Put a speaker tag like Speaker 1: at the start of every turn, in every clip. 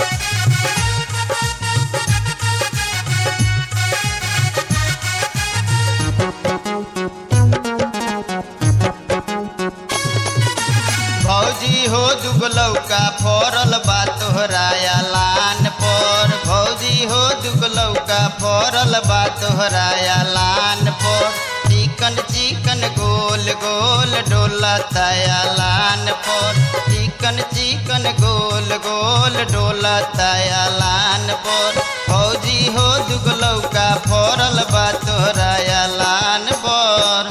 Speaker 1: भौजी हो दुगलौका फरल बा तोहराया लान पर भौजी हो दुगलौका फरल बा तोहराया लान पर चिकन चिकन गोल गोल डोलताया लान पर चिकन चिकन गोल गोल डोलताया लान पर भौजी हो दुगलौका फरल बा तोहराया लान पर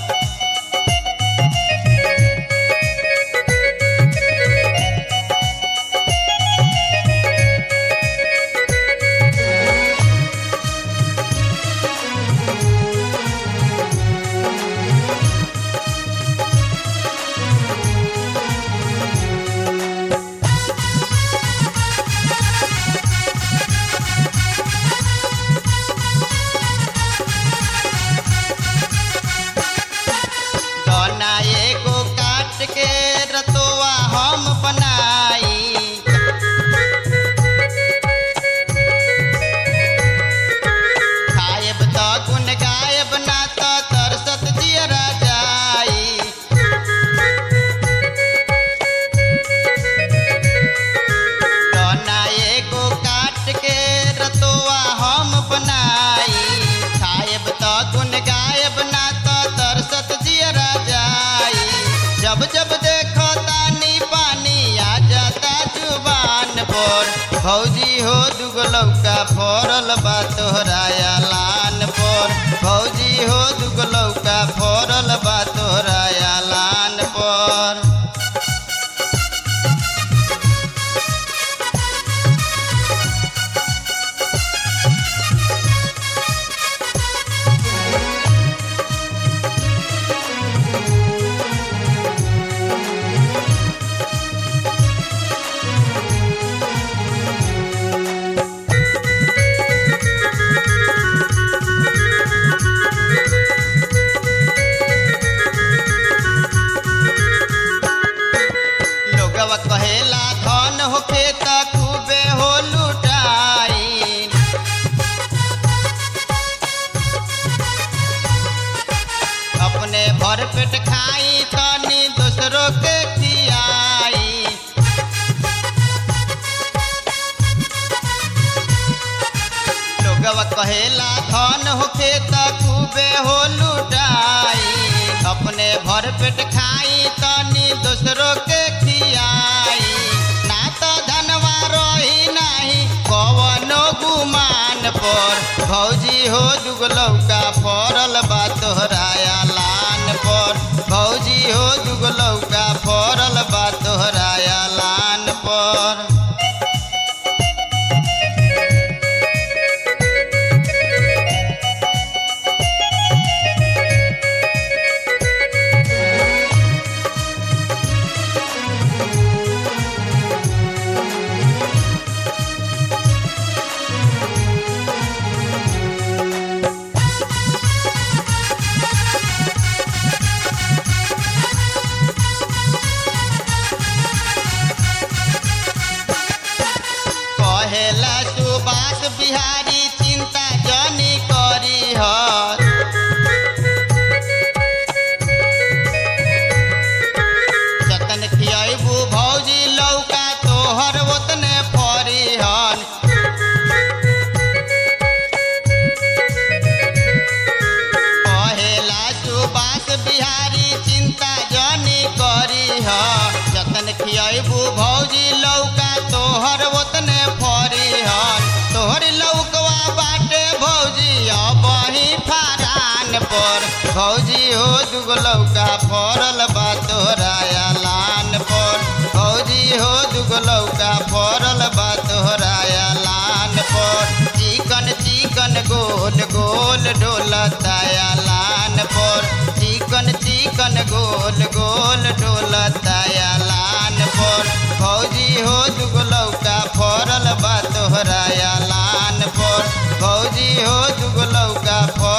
Speaker 1: गना एगो काट के रतोआ हम बनाई खायब त गुन गायब ना त तरसत जियरा जाई गना एगो काट के रतोआ हम बनाई खायब त गुन गायब ना त तरसत जियरा जाई जब जब देखो तानी पानी आ जाता जुबान पर भौजी हो दुगलौका फरल बा तोहराया लान पर भौजी हो दुगलौका फरल बा तोहराया लान पर लोगवा कहेला धन होखे त खूबे हो लुटाई अपने भर पेट खाई तनी दूसरों के खियाई लोगवा कहेला धन होखे त खूबे हो लुटाई अपने भर पेट खाई तनी दूसरों के खियाई ना तो धनवा रही नाही कवनो गुमान पर भौजी हो दुगलौका फरल बा तोहराया लान पर भौजी हो दुगलौका फरल बा तोहराया लान पर कहेला सुभाष बिहारी चिंता जनी करी हर जतन खियाबू भौजी लौका तोहर ओतने फरी हन कहेला सुभाष बिहारी चिंता जनी करी ह जतन खियाबू भौजी लौका तोहर ओतने फरी हन तोहर लौकवा बाटे भौजी अबही फारान पर भौजी हो दुगो लौका फरल बा तोहराया लान पर भौजी हो दुगो लौका फरल बा तोहराया लान पर चिकन चिकन गोल गोल डोलताया लान पर चिकन चिकन गोल गोल डोलताया लान पर भौजी हो दुगो लौका फरल बा तोहराया लान पर भौजी हो दुगो लौका फरल